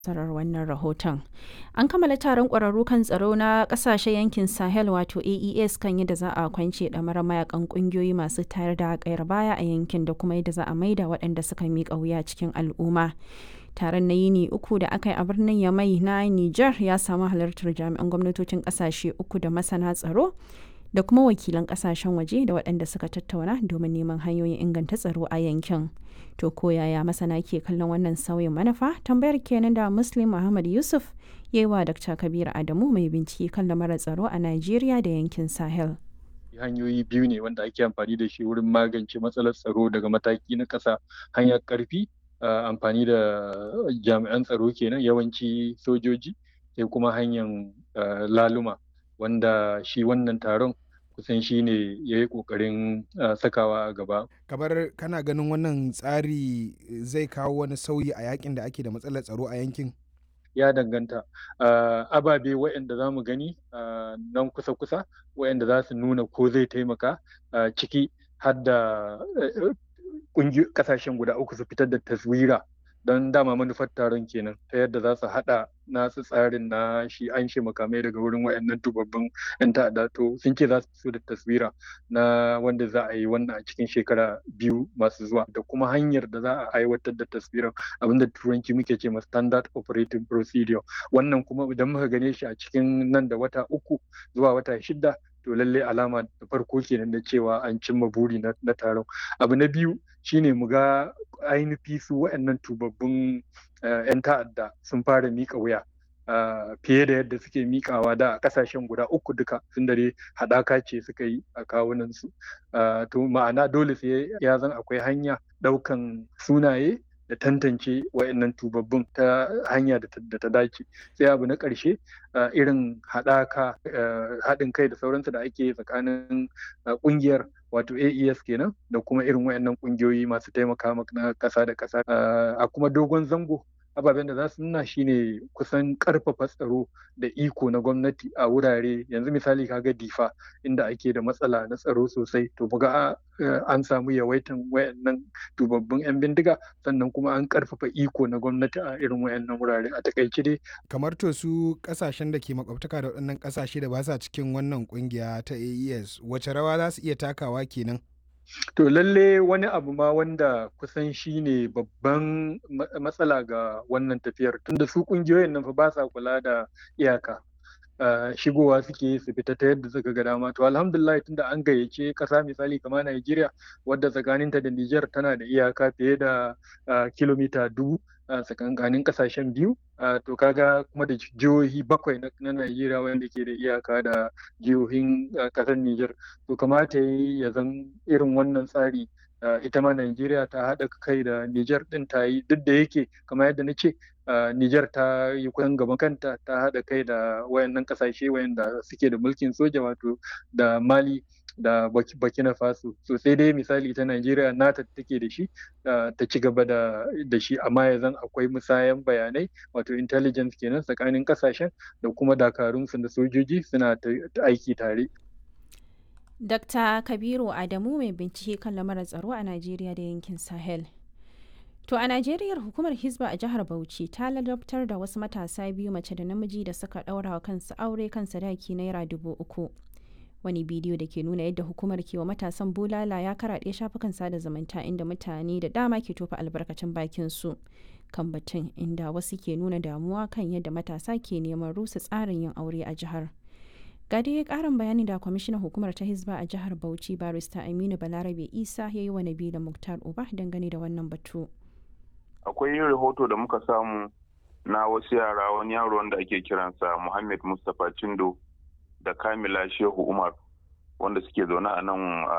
sarar wannan rahoton. An kammala taron ƙwararru kan tsaro na ƙasashen yankin Sahel wato AES kan yadda za a kwance ɗamarar mayakan ƙungiyoyi masu tayar da ƙayar baya a yankin da kuma yadda za a maida waɗanda suka miƙa wuya cikin al'umma. Taron na yini uku da aka yi a birnin Yamai na Nijar ya samu halartar jami'an gwamnatocin ƙasashe uku da masana tsaro da kuma wakilan ƙasashen waje da waɗanda suka tattauna domin neman hanyoyin inganta tsaro a yankin. To ko yaya masana ke kallon wannan sauyin manufa? Tambayar kenan da Muslim Muhammad Yusuf ya yi wa Dr. Kabir Adamu mai bincike kan lamarin tsaro a Najeriya da yankin Sahel. hanyoyi biyu ne wanda ake amfani da shi wurin magance matsalar tsaro daga mataki na ƙasa hanyar ƙarfi amfani da jami'an tsaro kenan yawanci sojoji sai kuma hanyar laluma wanda shi wannan taron kusan shi ne ya yi ƙoƙarin sakawa a gaba. Kamar kana ganin wannan tsari zai kawo wani sauyi a yakin da ake da matsalar tsaro a yankin? Ya danganta. Ababe waɗanda za mu gani nan kusa-kusa waɗanda za su nuna ko zai taimaka ciki har da ƙasashen guda uku su fitar da taswira don dama manufar taron kenan ta yadda za su haɗa nasu tsarin na shi an shi makamai daga wurin wayannan tubabbin yan ta'adda to sun ce za su fito da taswira na wanda za a yi wannan a cikin shekara biyu masu zuwa da kuma hanyar da za a aiwatar da taswirar abinda turanci muke ce ma standard operating procedure wannan kuma idan muka gane shi a cikin nan da wata uku zuwa wata shida to lalle alama da farko kenan da cewa an cimma buri na taron abu na biyu shine mu ga ainihi su waɗannan tubabbun 'yan ta'adda sun fara mika wuya fiye da yadda suke mikawa da a kasashen guda uku duka sun dare haɗaka ce suka yi a kawunansu to ma'ana dole sai ya zan akwai hanya ɗaukan sunaye da tantance wa'annan tubabbun ta hanya da ta dace sai abu na ƙarshe irin haɗaka haɗin kai da sauransu da ake tsakanin ƙungiyar wato AES kenan da kuma irin wa'annan ƙungiyoyi masu taimaka na ƙasa da ƙasa a kuma dogon zango ababen da za su nuna shine kusan karfafa tsaro da iko na gwamnati a wurare yanzu misali kaga difa inda ake da matsala na tsaro sosai to buga an samu yawaitan wayannan dubabbin yan bindiga sannan kuma an karfafa iko na gwamnati a irin wayannan wurare a takaice dai kamar to su kasashen da ke makwabtaka da waɗannan kasashe da ba sa cikin wannan kungiya ta AES wace rawa za su iya takawa kenan To lalle wani abu ma wanda kusan shi ne babban matsala ga wannan tafiyar tunda su kungiyoyin nan fa ba sa kula da iyaka. shigowa suke su fita ta yadda suka ga dama to alhamdulillah tunda an gayyace kasa misali kamar Najeriya wadda tsakaninta da Niger tana da iyaka fiye da kilomita dubu tsakankanin kasashen biyu to kaga kuma da jihohi bakwai na Najeriya wanda ke da iyaka da jihohin kasar Niger to kamata ya zan irin wannan tsari ita ma Najeriya ta haɗa kai da Niger ɗin ta yi duk da yake kamar yadda na ce Niger ta yi kusan gaban kanta ta haɗa kai da wayannan ƙasashe wayanda suke da mulkin soja wato da Mali da Burkina Faso so sai dai misali ta Najeriya nata take da shi ta ci gaba da shi amma ya zan akwai musayan bayanai wato intelligence kenan tsakanin ƙasashen da kuma dakarunsu da sojoji suna aiki tare. Dr. Kabiru Adamu mai bincike kan lamarin tsaro a Najeriya da yankin Sahel. To a Najeriya hukumar Hizba a jihar Bauchi ta ladabtar da wasu matasa biyu mace da namiji da suka ɗaura wa kansu aure kan sadaki naira dubu uku. Wani bidiyo da ke nuna yadda hukumar ke wa matasan bulala ya karaɗe shafukan sada zumunta inda mutane da dama ke tofa albarkacin bakin su kan batun inda wasu ke nuna damuwa kan yadda matasa ke neman rusa tsarin yin aure a jihar. ga dai karin bayani da kwamishinan hukumar ta hizba a jihar bauchi barista aminu balarabe isa ya yi wa nabila muktar uba dangane da wannan batu akwai rahoto da muka samu na wasu yara wani yaro wanda ake kiransa muhammad mustapha cindo da kamila shehu umar wanda suke zaune a nan